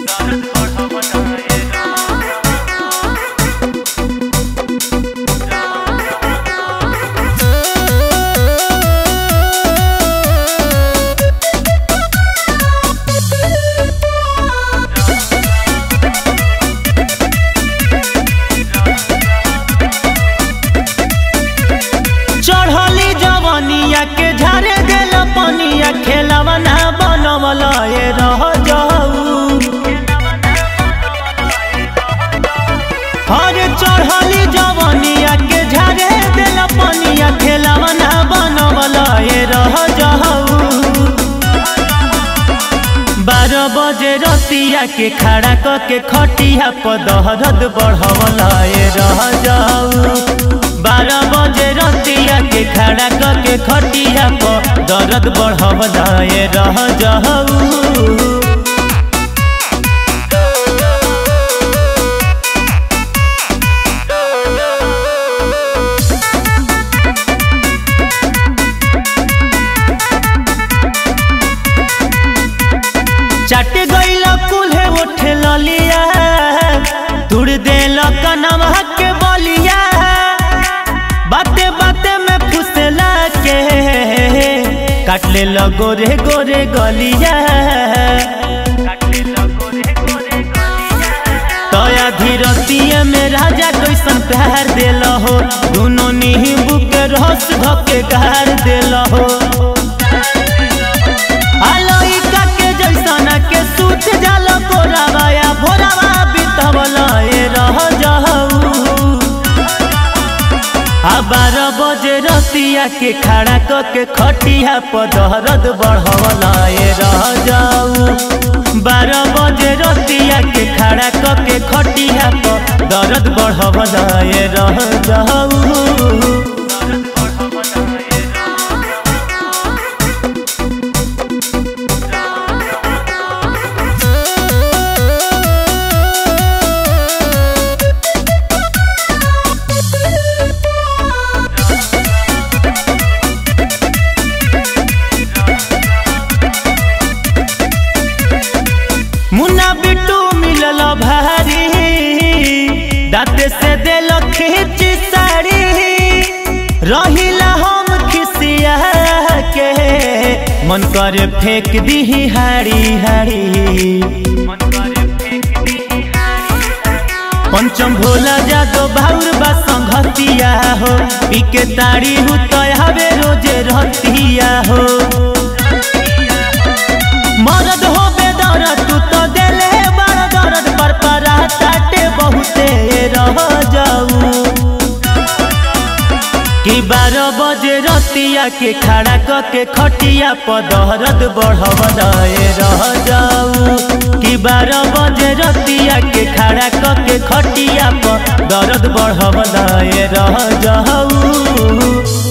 चढ़ली जवनिया के झारे देल पनिया खेलवा ना बनवल ए रह जाऊ हरे चढ़ली जवनिया के झारे देल पनिया खेलवा ना बनवल ए रह जाऊ बारह बजे रतिया के खड़ा क के खटिया पर दहरद बढ़वल ए रह जाऊ बारह बजे रतिया के खड़ा क के खटिया पर दर्द बढ़वल ए रह जाऊ चट गईल कुल्हे उठे ललिया तुड़ देल कनवा के बलिया बाते बाते में फुसला के काट ले गोरे गोरे गलिया तया धीरतिया में राजा कैसन प्यार देल हो दोनों नींबू के रस धके गार देल हो आलोइका के जैसन के सूत जल कोरावाया भोरावा बितवल ए रह जाऊ आ बारह बजे रतिया के खड़ा क के खटिया पर दहरद बढ़वल ए रह जाऊ बारह बजे रतिया के खड़ा क के खटिया पर दर्द बढ़वल ए रह जाऊ मुन्ना बिट्टू मिलल भारी दाते से दिल खींच साड़ी रहिला हम खिसिया के मन करे फेंक दी हाड़ी हाड़ी पंचम भोला जादो भाउर बा संघतिया हो पीके ताड़ी हु तय हवे रोजे रहतिया हो मरद हो बेदर तू तो देले बड़ दर्द पर परा ताटे बहुते रह जाऊ कि बारह बजे रतिया के खड़ा क के खटिया पर दहरद बढ़वल ए रह जाऊ कि बारह बजे रतिया के खड़ा क के खटिया पर दर्द बढ़वल ए रह जाऊ